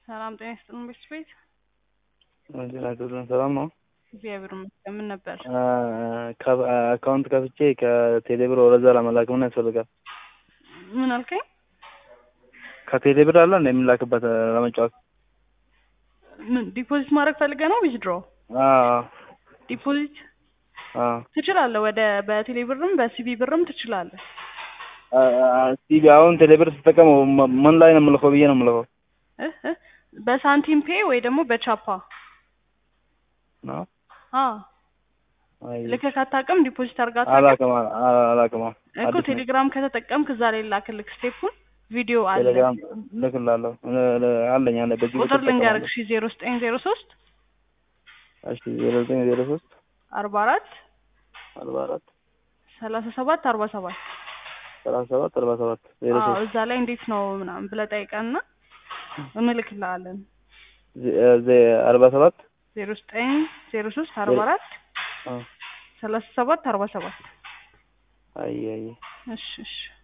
ሰላም ጤና ይስጥልን ቤተሰቤት ጤና ሰላም ነው። እግዚአብሔር ይመስገን። ምን ነበር? አካውንት ከፍቼ ከቴሌብር ወደዛ ለመላክ ምን ያስፈልጋል? ምን አልከኝ? ከቴሌብር አለ እንደ የሚላክበት ለመጫወት ምን ዲፖዚት ማድረግ ፈልገ ነው? ዊዝድሮ ዲፖዚት ትችላለህ። ወደ በቴሌ ብርም በሲቢ ብርም ትችላለህ። ሲቢ አሁን ቴሌብር ስጠቀም ምን ላይ ነው የምልከው ብዬ ነው የምልከው እ እ በሳንቲም ፔ ወይ ደግሞ በቻፓ ነው። ልከህ ካታውቅም ዲፖዚት አድርጋ አላውቅም አላውቅም። እኮ ቴሌግራም ከተጠቀምክ እዛ ላይ ላክልክ ስቴፑን ቪዲዮ አለ ቴሌግራም ልክላለሁ አለኝ አለ በዚህ ቁጥር ልንገርክ ሺ ዜሮ ዘጠኝ ዜሮ ሶስት እሺ ዜሮ ዘጠኝ ዜሮ ሶስት አርባ አራት አርባ አራት ሰላሳ ሰባት አርባ ሰባት ሰላሳ ሰባት አርባ ሰባት ዜሮ ሶስት እዛ ላይ እንዴት ነው ምናምን ብለህ ጠይቀንና እንልክልሃለን። አርባ ሰባት ዜሮ ዘጠኝ ዜሮ ሶስት አርባ አራት ሰላሳ ሰባት አርባ ሰባት አይ አይ እሺ እሺ